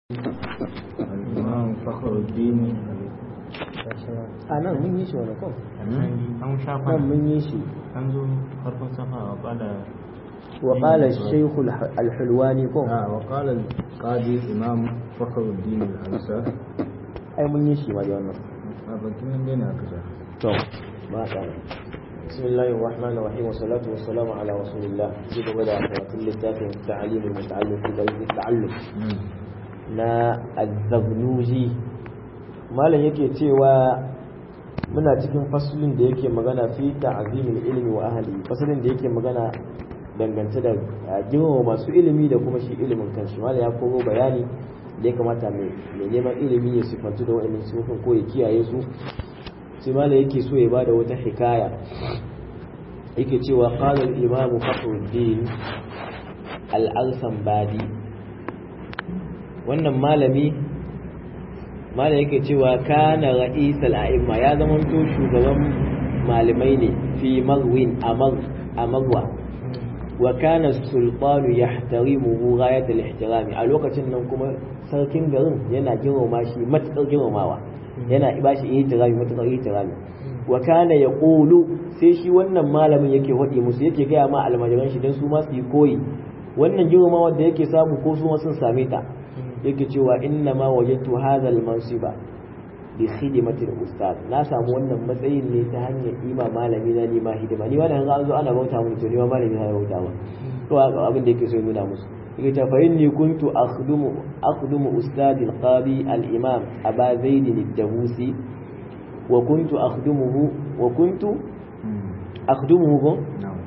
الإمام فخر الدين a nan mun yi shi wani kan an shafa nan mun yi shi an zo farkon safa wa bada wa qala shaykh al-hulwani ko آه وقال القاضي الإمام فخر الدين الأنصار ai mun yi shi ma da wannan أبنتم من بين أكثر to ba ta بسم الله الرحمن الرحيم والصلاة والسلام على رسول الله جيب بدأ كل littafin تعليم المتعلم في طريق التعلم na azzabnuji malam yake cewa muna cikin fasulin da yake magana fi ta'zimil ilmi wa ahli fasulin da yake magana dangance da girmama masu ilimi da kuma shi ilimin kanshi malam ya koro bayani da ya kamata mai neman ilimi ya sifantu da wa'annan sifofin ko ya kiyaye su sai malam yake so ya bada wata hikaya yake cewa qala al-imam fakhruddin al-alsambadi wannan malami malam yake cewa kana ra'isal a'imma ya zama to shugaban malamai ne fi magwin a magwa wa kana sultanu yahtarimuhu ghayat al-ihtirami a lokacin nan kuma sarkin garin yana girmama shi matakar girmamawa yana ba shi ihtirami matakar ihtirami wa kana yaqulu sai shi wannan malamin yake hodi musu yake gaya ma almajiran shi dan su ma su yi koyi wannan girmamawa da yake samu ko su ma sun same ta yake cewa inna ma wajadtu hadha al-mansiba bi khidmati al-ustad na samu wannan matsayin ne ta hanyar ima malami na ni ma hidima ni wannan an zo ana bauta mun to ni ma malami na bauta mun to abin da yake so nuna musu yake ta fa inni kuntu akhdumu akhdumu ustad al-qadi al-imam aba zaid al-dabusi wa kuntu akhdumuhu wa kuntu akhdumuhu ko نعم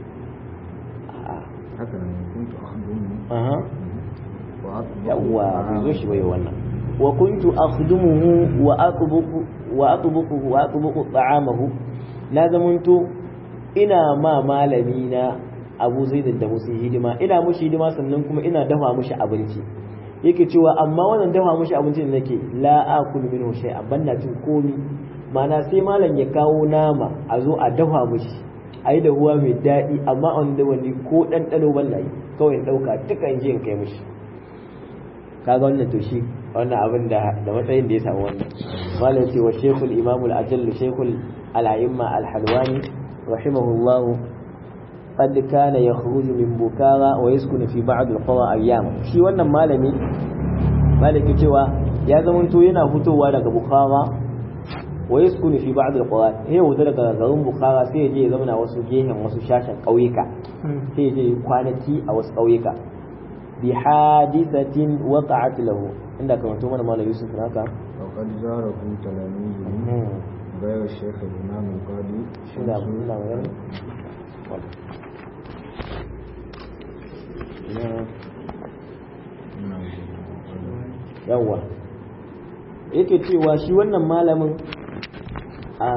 هكذا كنت أخدمه aha وأطبق yawwa bai zo طعامه. shi bai wannan wa kuntu akhdumuhu wa atbuqu wa atbuqu wa atbuqu ta'amahu na zamanto ina ma malami na Abu Zaid da musu hidima ina mushi hidima sannan kuma ina dafa mushi abinci yake cewa amma wannan dafa mushi abinci da nake la akulu minhu shay'an banna cin komi mana sai malam ya kawo nama a zo a dafa mushi a yi da ruwa mai daɗi amma wanda wani ko ɗanɗano ban na yi kawai in ɗauka duka in je in kai mushi kaga wannan to shi wannan abin da da matsayin da ya samu wannan malam ce wa shaykhul imam al ajall shaykhul al a'imma al halwani rahimahullah qad kana yakhruju min bukara wa yaskunu fi ba'd al qura ayyam shi wannan malami malaki cewa ya zamanto yana fitowa daga bukhara wa yaskunu fi ba'd al qura sai wuta daga garin bukhara sai ya je ya zauna wasu gehen wasu shashin kauyuka sai ya je kwanaki a wasu kauyuka بحادثة وقعت له عندك كما mana malam Yusuf haka وقد زاره تلاميذه غير الشيخ الإمام القاضي ina شمس ina magana نعم. yawa yake cewa shi wannan malamin a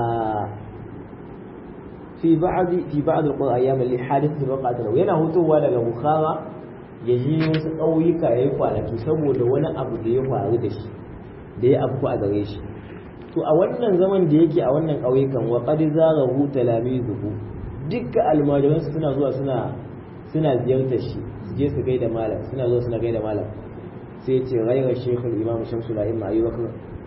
fi ba'd fi ba'd al-qura ayyam li hadith waqa'at lahu yana hutowa daga bukhara ya ji wasu ƙauyuka yayi kwanaki saboda wani abu da ya faru da shi da ya afku a gare shi to a wannan zaman da yake a wannan ƙauyukan wa qad zarahu talamizuhu dukka almajiransu suna zuwa suna suna ziyartar shi su je su gaida malam suna zuwa suna gaida malam sai ce ghayra shaykh al-imam shamsul a'imma ayyubakar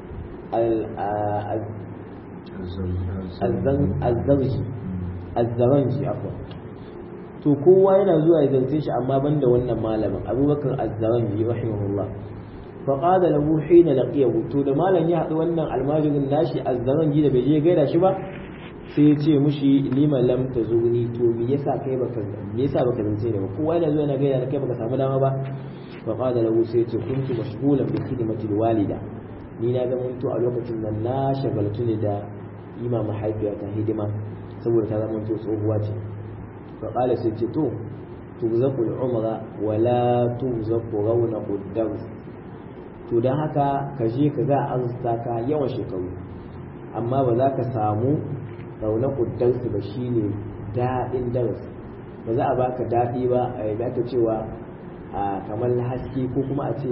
al-zarji al-zaranji afwan to kowa yana zuwa ya zance shi amma banda wannan malamin abubakar az-zaranji rahimahullah fa qala lahu hina laqiyahu to da malam ya haɗu wannan almajirin nashi az-zaranji da bai je gaida shi ba sai ya ce mushi lima lam tazuni to me yasa kai baka me yasa baka zance da ba kowa yana zuwa yana gaida da kai baka samu dama ba fa qala lahu sai ya ce kuntu mashghulan bi khidmati walida ni na ga to a lokacin nan na shagaltu ne da ima mahaifiyata hidima saboda ta zama to tsohuwa ce fa qala sai ce to tuzaqu al-umra wa la tuzaqu rawnaqu ad to dan haka ka je ka ga arzuta ka yawan shekaru amma ba za ka samu raunaqu ad ba shine daɗin darasi ba za a baka daɗi ba a yi aka cewa a kamar haske ko kuma a ce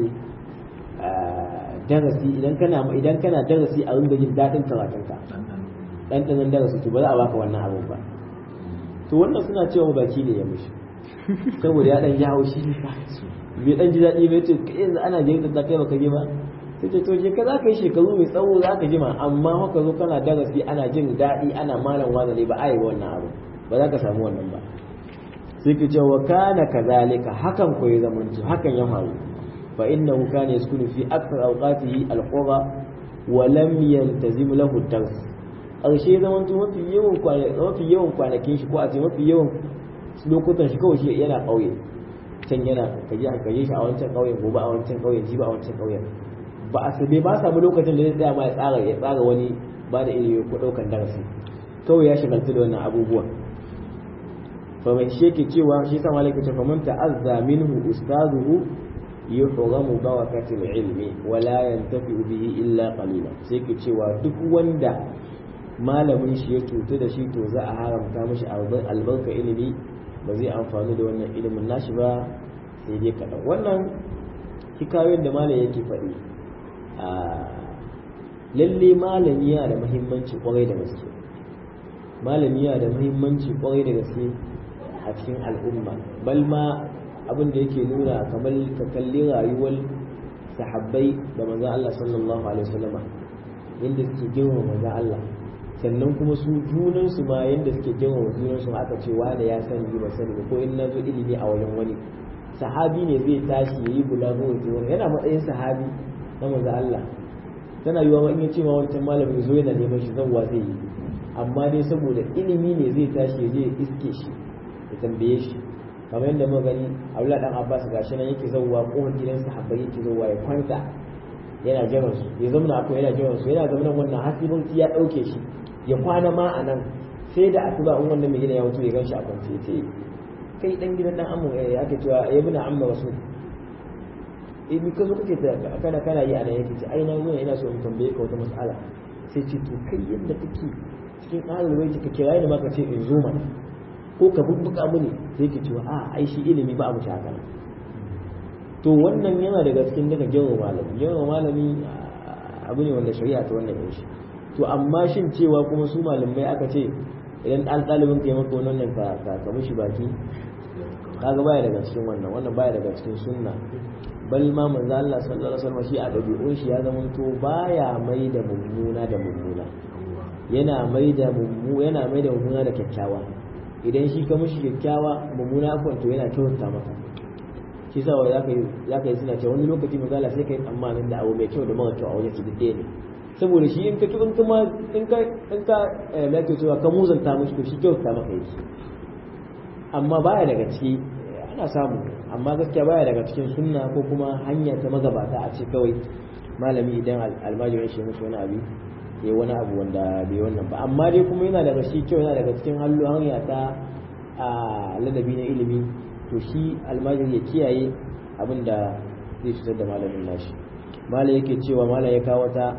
darasi idan kana idan kana darasi a ringa jin daɗin karatunka ɗanɗanon darasi to ba za a baka wannan abin ba to wannan suna cewa baki ne ya mushi saboda ya ɗan ji haushi bai dan ji daɗi bai ce kai yanzu ana jirgin da kai baka ji ba sai ce to je ka za ka yi shekaru mai tsawo za ka jima amma haka zo kana darasi ana jin daɗi ana malam wazali ba a yi wannan abu ba za ka samu wannan ba sai ke cewa kana kazalika hakan ko ya zamanto hakan ya faru fa innahu kana yaskunu fi akthar awqatihi alqura wa lam yaltazim lahu dars ƙarshe zamanto mafi yawan mafi yawan kwanakin shi ko a ce mafi yawan lokutan shi kawai shi yana ƙauye can yana kaje a kaje shi a wancan ƙauyen gobe a wancan ƙauyen jiba a wancan ƙauyen ba a sabe ba samu lokacin da zai tsaya ma ya tsara ya tsara wani ba da ilimi ko ɗaukan darasi kawai ya shagaltu da wannan abubuwan fa mai shi yake cewa shi sa malaka ce fa man ta'azza minhu ustazuhu yuhramu barakatil ilmi wa la yantafi bihi illa qalila sai yake cewa duk wanda malamin shi ya cutu da shi to za a haramta mishi albarka ilimi ba zai amfani da wannan ilimin nashi ba sai dai kaɗan wannan hikayoyin da malam yake faɗi a lalle malami yana da muhimmanci kwarai da gaske malami yana da muhimmanci kwarai da gaske a cikin al'umma bal ma abin da yake nuna kamar ka kalli rayuwar sahabbai da manzon Allah sallallahu alaihi wasallama yadda suke girma manzon Allah sannan kuma su junan su ma yadda suke girma junan su aka ce wanda ya sani ba sani ko in na zo ilimi a wajen wani sahabi ne zai tashi yayi bulago wani yana matsayin sahabi na manzon Allah tana yiwa ma in ya ce ma wancan malamin zo yana neman shi zan zai yi amma dai saboda ilimi ne zai tashi ya je iske shi ya tambaye shi kamar yadda muka gani Abdullah dan Abbas gashi nan yake zauwa kohon gidan sahabbai yake zauwa ya kwanta yana jiran su ya zama akwai yana jiran su yana zama wannan hasibin ya dauke shi ya kwana ma a nan sai da asuba in wannan mai gida ya wuce ya gan shi a kwance ya ce kai dan gidan dan amma ya ake cewa ya bi na amma rasul eh mi ka zo kake kana kana yi a nan yake ce ai na zo ina so in tambaye ka wata mas'ala sai ce to kai yadda kake cikin ahlul baiti ka kira ni ma ka ce in zo mana ko ka bubbuka mini sai ke cewa a ai shi ilimi ba abu shi haka to wannan yana daga cikin daga girma malami girma malami abu ne wanda shari'a ta wannan yin shi to amma shin cewa kuma su malamai aka ce idan ɗan ɗalibin ka yi maka wannan ka ka mishi baki kaga baya daga cikin wannan wannan baya daga cikin sunna bal ma manzo Allah sallallahu alaihi wasallam shi a dabi'un shi ya zama to baya mai da mummuna da mummuna yana mai da mummu yana mai da mummuna da kyakkyawa idan shi ka mishi kyakkyawa mummuna akwai to yana kyautata maka shi sa wa zaka yi zaka yi suna cewa wani lokaci manzo Allah sai kai tsammanin da abu mai kyau da mara kyau a wajen su duk ne saboda shi in ka in kuma in ka in ka me yake cewa ka muzanta mishi to shi kyautata maka yake amma baya daga ciki ana samu amma gaskiya baya daga cikin sunna ko kuma hanya ta magabata a ce kawai malami idan almajirin shi musu wani abu ya wani abu wanda bai wannan ba amma dai kuma yana daga shi kyau yana daga cikin hallo hanya ta a ladabi na ilimi to shi almajiri ya kiyaye abin da zai cutar da malamin nashi malam yake cewa malam ya kawo ta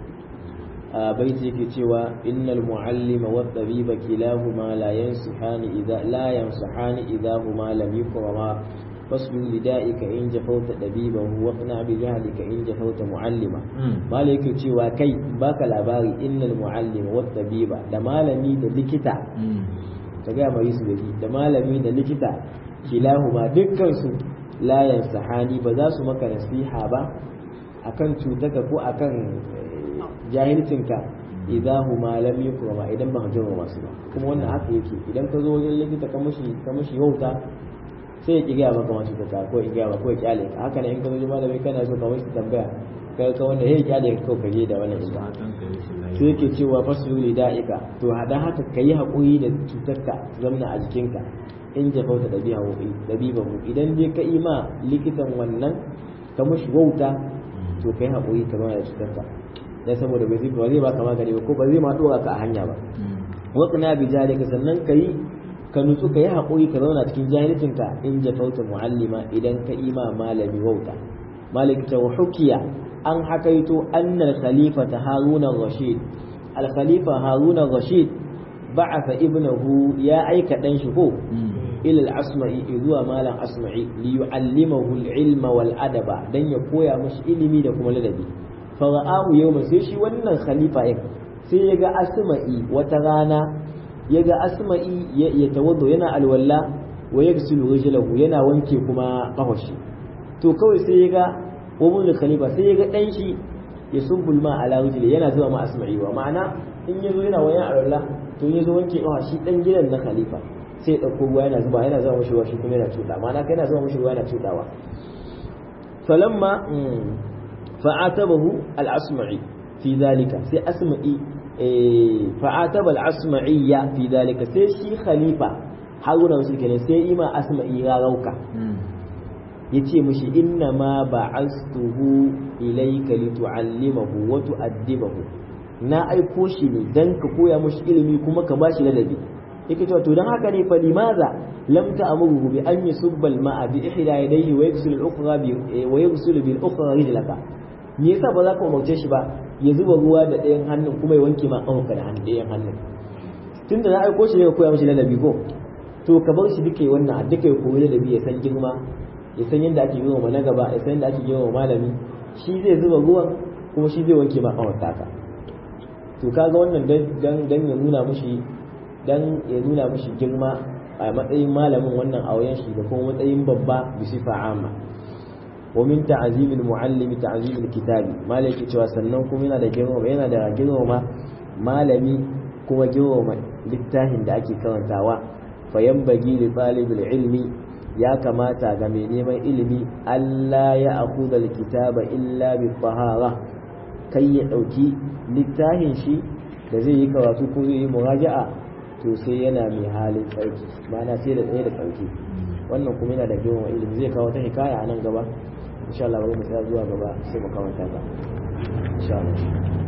baiti yake cewa innal muallima wa tabiba kilahuma la yansihani idza la yansihani idza huma lam yukrama fasbir lida'ika in jafauta dabibahu wa qna bi jahlika in jafauta muallima malai yake cewa kai baka labari innal muallima wa tabiba da malami da likita ta ga mai su da malami da likita kilahuma dukkan su la yansihani ba za su maka nasiha ba akan cutaka ko akan jahilcinka idan huma lam yukrama idan ba ka masu ba kuma wannan haka yake idan ka zo wajen likita ka mushi ka mushi wauta sai ya ki gaya maka masu ta ko ya gaya maka ko ya kyale ka haka ne in ka zo malami kana so ka mushi tambaya ka ka wanda ya kyale ka ko ka je da wannan ita sai yake cewa fasulu li da'ika to hadan haka kayi hakuri da cutarka zamna a jikinka in jafauta dabi'a dabi'ahu idan dai ka ima likitan wannan ka mushi wauta to kai hakuri ka zama da cutarka dan saboda bai ba zai baka magani ba ko ba zai ma dora ka a hanya ba waqna bi jalika sannan kai ka nutsu kai hakuri ka zauna cikin jahilcin ka in jafauta muallima idan ka ima malami wauta malik ta hukiya an hakaito annal khalifata haruna rashid al khalifa haruna rashid ba'atha ibnahu ya aika dan shi ko ila al asma'i zuwa malam asma'i li yu'allimahu al ilma wal adaba dan ya koya mashi ilimi da kuma ladabi fara'ahu yau sai shi wannan khalifa ɗin sai ya ga asma'i wata rana ya ga asma'i ya tawaddo yana alwalla wa ya gasilu rijlahu yana wanke kuma kafashi to kawai sai ya ga wabun khalifa sai ya ga dan shi ya subbul ma ala wajhi yana zuwa ma asma'i wa ma'ana in yazo yana wayan aralla to yazo wanke kawa shi dan gidan na khalifa sai ya dauko ruwa yana zuba yana zuwa mashi ruwa shi kuma yana tuda ma'ana kai yana zuwa mashi ruwa yana tudawa falamma fa'atabahu al-asma'i fi dhalika sai asma'i fa'ataba al-asma'iyya fi dhalika sai shi khalifa haruna shi kenan sai ima asma'i ya rauka yace mishi inna ma ba'astuhu ilayka litu'allimahu wa tu'addibahu na aiko shi ne dan ka koya mishi ilimi kuma ka bashi ladabi yake cewa to dan haka ne fa limaza lam ta'muruhu bi an yusubba al-ma'a bi ihda yadayhi wa yaghsilu al-ukhra bi wa yaghsilu bil ukhra rijlaka me yasa ba za ka umarce shi ba ya zuba ruwa da ɗayan hannun kuma ya wanke ma ƙafanka da hannun ɗayan hannun tunda na aiko shi ne ka koya mishi ladabi ko to ka bar shi duka wannan duka ya koyi ladabi ya san girma ya san yadda ake girma na gaba ya san yadda ake girma malami shi zai zuba ruwan kuma shi zai wanke ma ƙafanka ka to kaga wannan dan dan ya nuna mishi dan ya nuna mishi girma a matsayin malamin wannan auyen shi da kuma matsayin babba bisifa amma ومن تعظيم المعلم تعظيم الكتاب malaki cewa sannan kuma yana da girma yana da girma malami kuma girma littafin da ake karantawa fa yanbaghi li talibil ilmi ya kamata ga mai neman ilimi Allah ya akhudha alkitaba illa bi tahara kai ya dauki littafin shi da zai yi karatu ko zai yi muraja'a to sai yana mai halin tsarki ma'ana sai da tsaye da tsarki wannan kuma yana da girma ilimi zai kawo ta hikaya a nan gaba insha Allah bari mu tsaya zuwa gaba sai mu kawanta ta insha Allah